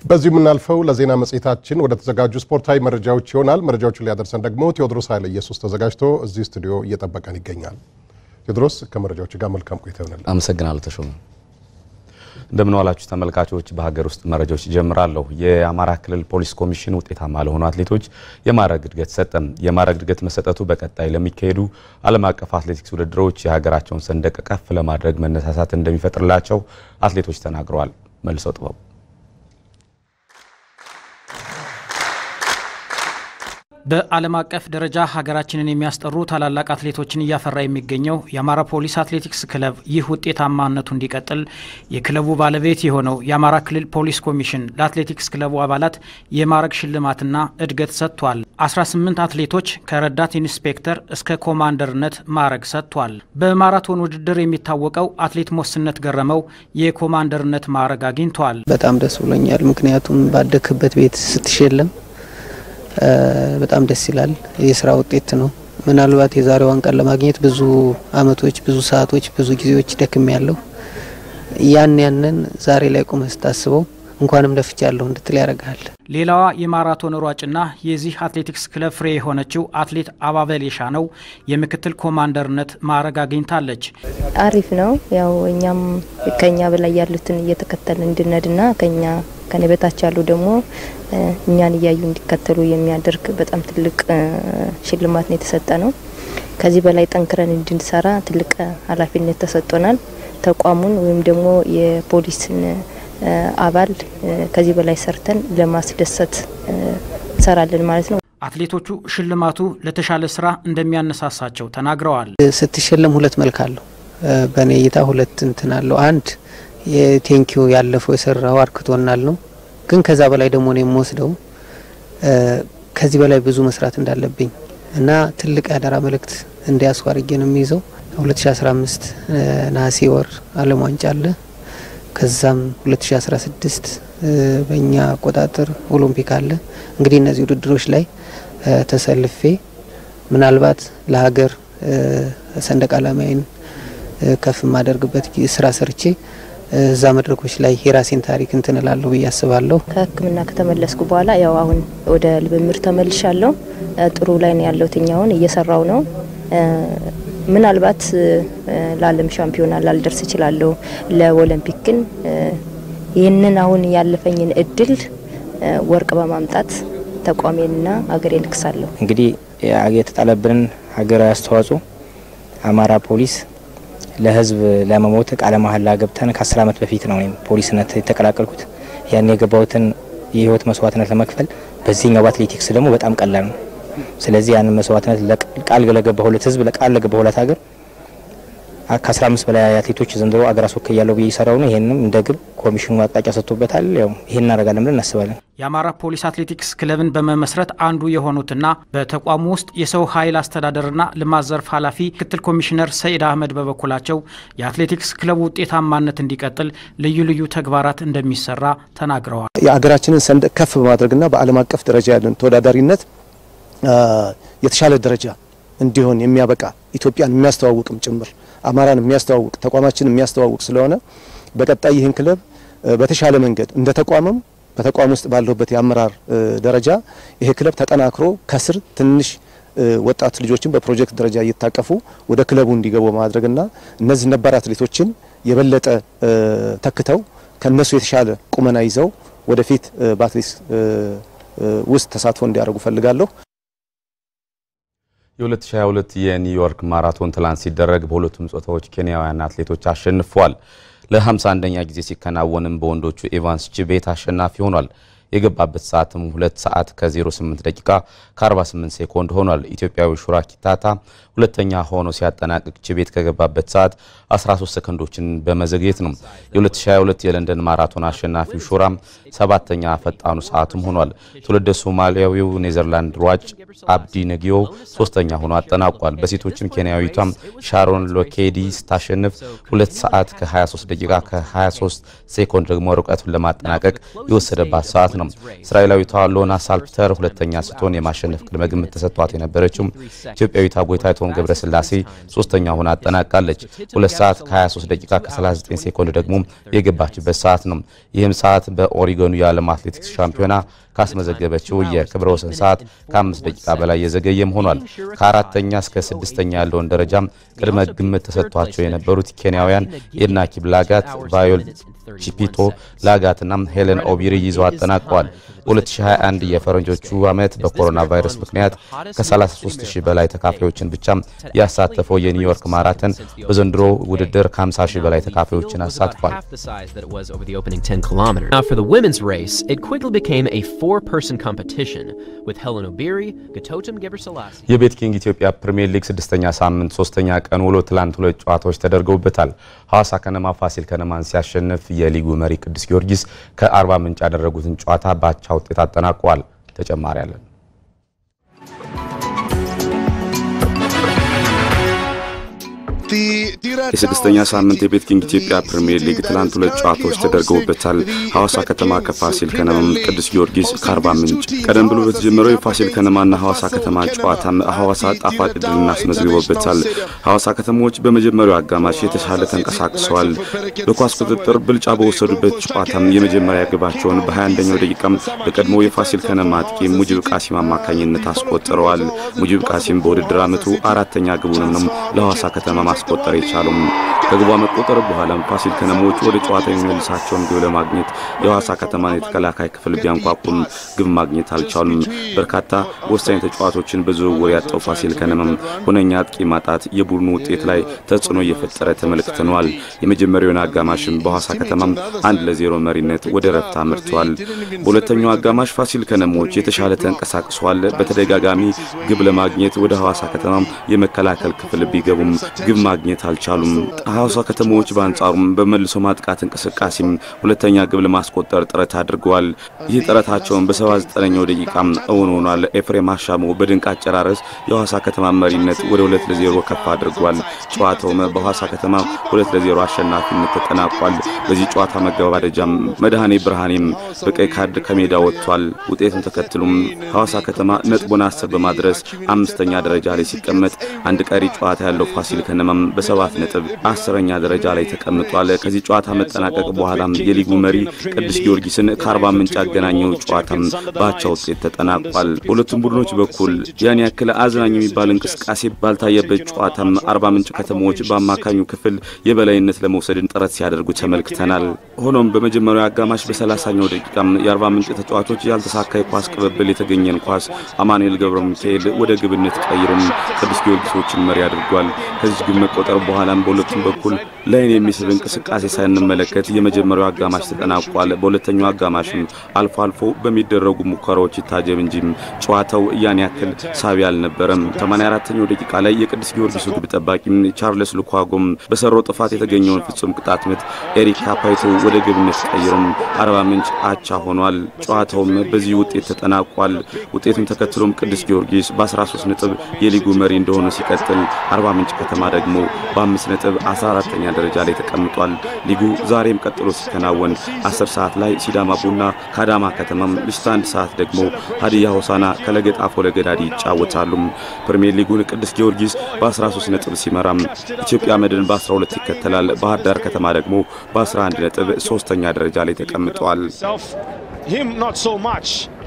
በዚሁ የምናልፈው ለዜና መጽሔታችን ወደ ተዘጋጁ ስፖርታዊ መረጃዎች ይሆናል። መረጃዎቹን ሊያደርሰን ደግሞ ቴዎድሮስ ኃይለ ኢየሱስ ተዘጋጅቶ እዚህ ስቱዲዮ እየጠበቀን ይገኛል። ቴዎድሮስ ከመረጃዎች ጋር መልካም ቆይታ ይሆናል። አመሰግናለሁ ተሾመ። እንደምን ዋላችሁ ተመልካቾች። በሀገር ውስጥ መረጃዎች ይጀምራለሁ። የአማራ ክልል ፖሊስ ኮሚሽን ውጤታማ ለሆኑ አትሌቶች የማዕረግ እድገት ሰጠም። የማዕረግ እድገት መሰጠቱ በቀጣይ ለሚካሄዱ ዓለም አቀፍ አትሌቲክስ ውድድሮች የሀገራቸውን ሰንደቅ ከፍ ለማድረግ መነሳሳት እንደሚፈጥርላቸው አትሌቶች ተናግረዋል። መልሰው ጥበቡ በዓለም አቀፍ ደረጃ ሀገራችንን የሚያስጠሩ ታላላቅ አትሌቶችን እያፈራ የሚገኘው የአማራ ፖሊስ አትሌቲክስ ክለብ ይህ ውጤታማነቱ እንዲቀጥል የክለቡ ባለቤት የሆነው የአማራ ክልል ፖሊስ ኮሚሽን ለአትሌቲክስ ክለቡ አባላት የማዕረግ ሽልማትና እድገት ሰጥቷል። 18 አትሌቶች ከረዳት ኢንስፔክተር እስከ ኮማንደርነት ማዕረግ ሰጥቷል። በማራቶን ውድድር የሚታወቀው አትሌት ሞስነት ገረመው የኮማንደርነት ማዕረግ አግኝቷል። በጣም ደስ ብሎኛል። ምክንያቱም ባደክበት ቤት ስትሸለም በጣም ደስ ይላል። የስራ ውጤት ነው። ምናልባት የዛሬዋን ቀን ለማግኘት ብዙ አመቶች፣ ብዙ ሰዓቶች፣ ብዙ ጊዜዎች ደክም ያለው ያን ያንን ዛሬ ላይ ቁመህ ስታስበው እንኳንም ለፍቻለሁ እንድትል ያደርግሃል። ሌላዋ የማራቶን ሯጭና የዚህ አትሌቲክስ ክለብ ፍሬ የሆነችው አትሌት አባበል የሻነው የምክትል ኮማንደርነት ማዕረግ አግኝታለች። አሪፍ ነው። ያው እኛም ከኛ በላይ ያሉትን እየተከተልን እንድነድና ከኛ ከኔ በታች ያሉ ደግሞ እኛን እያዩ እንዲከተሉ የሚያደርግ በጣም ትልቅ ሽልማት ነው የተሰጠ ነው። ከዚህ በላይ ጠንክረን እንድንሰራ ትልቅ ኃላፊነት ተሰጥቶናል። ተቋሙን ወይም ደግሞ የፖሊስን አባል ከዚህ በላይ ሰርተን ለማስደሰት እንሰራለን ማለት ነው። አትሌቶቹ ሽልማቱ ለተሻለ ስራ እንደሚያነሳሳቸው ተናግረዋል። ስትሸለም ሁለት መልክ አለው። በእኔ እይታ ሁለት እንትን አለው። አንድ የቴንኪዩ ያለፈው የሰራው አርክቶናል ነው። ግን ከዛ በላይ ደግሞ ነው የምወስደው ከዚህ በላይ ብዙ መስራት እንዳለብኝ እና ትልቅ ያደራ መልእክት እንዲያስኩ አድርጌ ነው የሚይዘው። 2015 ነሐሴ ወር ዓለም ዋንጫ አለ። ከዛም 2016 በእኛ አቆጣጠር ኦሎምፒክ አለ። እንግዲህ እነዚህ ውድድሮች ላይ ተሰልፌ ምናልባት ለሀገር ሰንደቅ ዓላማዬን ከፍ የማደርግበት ስራ ሰርቼ እዛ መድረኮች ላይ የራሴን ታሪክ እንትን እላለሁ ብዬ አስባለሁ። ከሕክምና ከተመለስኩ በኋላ ያው አሁን ወደ ልምምድ ተመልሻለሁ። ጥሩ ላይ ነው ያለሁት። አሁን እየሰራው ነው። ምናልባት ለዓለም ሻምፒዮና ላልደርስ እችላለሁ። ለኦሎምፒክ ግን ይህንን አሁን ያለፈኝን እድል ወርቅ በማምጣት ተቋሜንና ሀገሬን እክሳለሁ። እንግዲህ የተጣለብንን ሀገራዊ አስተዋጽኦ አማራ ፖሊስ ለህዝብ ለመሞት ቃለ መሀላ ገብተን ከአስር ዓመት በፊት ነው እኔም ፖሊስነት የተቀላቀልኩት። ያን የገባሁትን የህይወት መስዋዕትነት ለመክፈል በዚህኛው በአትሌቲክስ ደግሞ በጣም ቀላል ነው። ስለዚህ ያንን መስዋዕትነት ቃል ለገባሁለት ህዝብ ቃል ለገባሁለት ሀገር ከአስራ አምስት በላይ አትሌቶች ዘንድሮ አገር አስወካይ ያለው ብዬ እየሰራው ነው። ይህንም እንደ ግብ ኮሚሽኑ አቅጣጫ ሰጥቶበታል። ያው ይህን እናደርጋለን ብለን እናስባለን። የአማራ ፖሊስ አትሌቲክስ ክለብን በመመስረት አንዱ የሆኑትና በተቋሙ ውስጥ የሰው ኃይል አስተዳደርና ልማት ዘርፍ ኃላፊ ምክትል ኮሚሽነር ሰኢድ አህመድ በበኩላቸው የአትሌቲክስ ክለቡ ውጤታማነት እንዲቀጥል ልዩ ልዩ ተግባራት እንደሚሰራ ተናግረዋል። የሀገራችንን ሰንደቅ ከፍ በማድረግና በዓለም አቀፍ ደረጃ ያለን ተወዳዳሪነት የተሻለ ደረጃ እንዲሆን የሚያበቃ ኢትዮጵያን የሚያስተዋውቅም ጭምር አማራን የሚያስተዋውቅ ተቋማችን የሚያስተዋውቅ ስለሆነ በቀጣይ ይህን ክለብ በተሻለ መንገድ እንደ ተቋምም በተቋም ውስጥ ባለሁበት የአመራር ደረጃ ይሄ ክለብ ተጠናክሮ ከስር ትንሽ ወጣት ልጆችን በፕሮጀክት ደረጃ እየታቀፉ ወደ ክለቡ እንዲገቡ ማድረግና እነዚህ ነባር አትሌቶችን የበለጠ ተክተው ከነሱ የተሻለ ቁመና ይዘው ወደፊት በአትሌቲክስ ውስጥ ተሳትፎ እንዲያደርጉ ፈልጋለሁ። የ2022 የኒውዮርክ ማራቶን ትላንት ሲደረግ በሁለቱም ጾታዎች ኬንያውያን አትሌቶች አሸንፈዋል። ለ51ኛ ጊዜ ሲከናወንም በወንዶቹ ኤቫንስ ቺቤት አሸናፊ ሆኗል። የገባበት ሰዓትም 2 ሰዓት ከ08 ደቂቃ ከ48 ሴኮንድ ሆኗል። ኢትዮጵያዊ ሹራ ኪታታ ሁለተኛ ሆኖ ሲያጠናቅቅ ቺቤት ከገባበት ሰዓት 13 ሰከንዶችን በመዘግየት ነው። የ2022 የለንደን ማራቶን አሸናፊው ሹራም ሰባተኛ ፈጣኑ ሰዓቱም ሆኗል። ትውልደ ሶማሊያዊው ኔዘርላንድ ሯጭ አብዲ ነጊዮ ሶስተኛ ሆኖ አጠናቋል። በሴቶችም ኬንያዊቷም ሻሮን ሎኬዲ ስታሸንፍ 2 ሰዓት ከ23 ደቂቃ ከ23 ሴኮንድ ደግሞ ርቀቱን ለማጠናቀቅ የወሰደባት ሰዓት ነው። እስራኤላዊቷ ሎና ሳልፕተር ሁለተኛ ስትሆን የማሸነፍ ቅድመ ግምት ተሰጥቷት የነበረችው ኢትዮጵያዊቷ ጎይታይቶም ገብረስላሴ ሶስተኛ ሆና አጠናቃለች። ሁለት ሰዓት ከ23 ደቂቃ ከ39 ሴኮንድ ደግሞ የገባችበት ሰዓት ነው። ይህም ሰዓት በኦሪጎኑ የዓለም አትሌቲክስ ሻምፒዮና ካስመዘገበችው የክብረ ወሰን ሰዓት ከአምስት ደቂቃ በላይ የዘገየም ሆኗል። ከአራተኛ እስከ ስድስተኛ ያለውን ደረጃ ቅድመ ግምት ተሰጥቷቸው የነበሩት ኬንያውያን ኤድና ኪፕላጋት፣ ቫዮል ቺፒቶ ላጋትና ሄለን ኦቢሪ ይዘው አጠናቀዋል። 2021 የፈረንጆቹ ዓመት በኮሮና ቫይረስ ምክንያት ከ33 ሺህ በላይ ተካፋዮችን ብቻ ያሳተፈው የኒውዮርክ ማራተን በዘንድሮ ውድድር ከ50 ሺህ በላይ ተካፋዮችን አሳትፏል። Now for the women's race, it quickly became a four-person competition with Helen Obiri, Gatotum Gebrselassie. የቤት ኪንግ ኢትዮጵያ ፕሪሚየር ሊግ ስድስተኛ ሳምንት ሶስተኛ ቀን ውሎ ትላንት ሁለት ጨዋታዎች ተደርገውበታል። ሐዋሳ ከነማ ፋሲል ከነማን ሲያሸንፍ የሊጉ መሪ ቅዱስ ጊዮርጊስ ከአርባ ምንጭ ያደረጉትን ጨዋታ በአቻ ውጤት አጠናቀዋል። ተጨማሪ አለን። የስድስተኛ ሳምንት የቤት ኪንግ ኢትዮጵያ ፕሪሚየር ሊግ ትላንት ሁለት ጨዋታዎች ተደርገውበታል። ሐዋሳ ከተማ ከፋሲል ከነማም፣ ቅዱስ ጊዮርጊስ ከአርባ ምንጭ። ቀደም ብሎ በተጀመረው የፋሲል ከነማና ሐዋሳ ከተማ ጨዋታም ሐዋሳ ጣፋጭ ድልን አስመዝግቦበታል። ሐዋሳ ከተሞች በመጀመሪያው አጋማሽ የተሻለ ተንቀሳቅሰዋል። በኳስ ቁጥጥር ብልጫ በወሰዱበት ጨዋታም የመጀመሪያ ግባቸውን በ21ኛው ደቂቃም በቀድሞ የፋሲል ከነማ አጥቂ ሙጅብ ቃሲም አማካኝነት አስቆጥረዋል። ሙጅብ ቃሲም በውድድር ዓመቱ አራተኛ ግቡንም ነው ለሐዋሳ ከተማ ማስቆጠር የቻሉም ከግቧ መቆጠር በኋላም ፋሲል ከነሞች ወደ ጨዋታ የሚመልሳቸውን ግብ ለማግኘት የሐዋሳ ከተማን የተከላካይ ክፍል ቢያንኳቁም ግብ ማግኘት አልቻሉም። በርካታ ወሳኝ ተጫዋቾችን በዝውውር ያጣው ፋሲል ከነማም ሁነኛ አጥቂ ማጣት የቡድኑ ውጤት ላይ ተጽዕኖ እየፈጠረ ተመልክተነዋል። የመጀመሪያውን አጋማሽም በሐዋሳ ከተማም አንድ ለዜሮ መሪነት ወደ ረፍት አምርተዋል። በሁለተኛው አጋማሽ ፋሲል ከነሞች የተሻለ ተንቀሳቅሷል። በተደጋጋሚ ግብ ለማግኘት ወደ ሐዋሳ ከተማም የመከላከል ክፍል ቢገቡም ግብ ማግኘት አልቻሉም። ሐዋሳ ከተሞች በአንጻሩም በመልሶ ማጥቃት እንቅስቃሴም ሁለተኛ ግብ ለማስቆጠር ጥረት አድርገዋል። ይህ ጥረታቸውን በ79ኛው ደቂቃም እውን ሆኗል። ኤፍሬም አሻሞ በድንቅ አጨራረስ የሐዋሳ ከተማ መሪነት ወደ ሁለት ለዜሮ ከፍ አድርጓል። ጨዋታውም በሐዋሳ ከተማ ሁለት ለዜሮ አሸናፊነት ተጠናቋል። በዚህ ጨዋታ መገባደጃም መድኃኔ ብርሃኔም በቀይ ካርድ ከሜዳ ወጥቷል። ውጤቱን ተከትሎም ሐዋሳ ከተማ ነጥቡን አስር በማድረስ አምስተኛ ደረጃ ላይ ሲቀመጥ አንድ ቀሪ ጨዋታ ያለው ፋሲል ከነማም በሰባት ነጥብ አስረኛ ደረጃ ላይ ተቀምጧል። ከዚህ ጨዋታ መጠናቀቅ በኋላም የሊጉ መሪ ቅዱስ ጊዮርጊስን ከአርባ ምንጭ ያገናኘው ጨዋታም በአቻ ውጤት ተጠናቋል። በሁለቱም ቡድኖች በኩል ያን ያክል አዝናኝ የሚባል እንቅስቃሴ ባልታየበት ጨዋታም አርባ ምንጭ ከተሞች በአማካኙ ክፍል የበላይነት ለመውሰድን ጥረት ሲያደርጉ ተመልክተናል። ሆኖም በመጀመሪያው አጋማሽ በሰላሳኛው ደቂቃም የአርባ ምንጭ ተጫዋቾች ያልተሳካ የኳስ ቅብብል የተገኘን ኳስ አማኑኤል ገብረ ሚካኤል ወደ ግብነት ቀይሮም ቅዱስ ጊዮርጊሶችን መሪ አድርጓል። ከዚህ ግብ መቆጠር በኋላም በሁለቱም በኩል ላይን የሚስብ እንቅስቃሴ ሳንመለከት የመጀመሪያው አጋማሽ ተጠናቋል። በሁለተኛው አጋማሽም አልፎ አልፎ በሚደረጉ ሙከራዎች ይታጀብ እንጂም ጨዋታው ያን ያክል ሳቢ አልነበረም። 84ኛው ደቂቃ ላይ የቅዱስ ጊዮርጊሱ ግብ ጠባቂም ቻርለስ ሉኳጎም በሰራው ጥፋት የተገኘውን ፍጹም ቅጣት ምት ኤሪክ ካፓይቶ ወደ ግብነት ቀይሮም አርባ ምንጭ አቻ ሆኗል። ጨዋታውም በዚህ ውጤት ተጠናቋል። ውጤቱን ተከትሎም ቅዱስ ጊዮርጊስ በ13 ነጥብ የሊጉ መሪ እንደሆነ ሲቀጥል አርባ ምንጭ ከተማ ደግሞ በአምስት ነጥብ 14ተኛ ደረጃ ላይ ተቀምጧል። ሊጉ ዛሬም ቀጥሎ ሲከናወን 10 ሰዓት ላይ ሲዳማ ቡና ከአዳማ ከተማም፣ ምሽት አንድ ሰዓት ደግሞ ሀዲያ ሆሳና ከለገጣፎ ለገዳዲ ይጫወታሉ። ፕሪሚየር ሊጉን ቅዱስ ጊዮርጊስ በ13 ነጥብ ሲመራም ኢትዮጵያ መድን በ12 ይከተላል። ባህር ዳር ከተማ ደግሞ በ11 ነጥብ ሶስተኛ ደረጃ ላይ ተቀምጧል።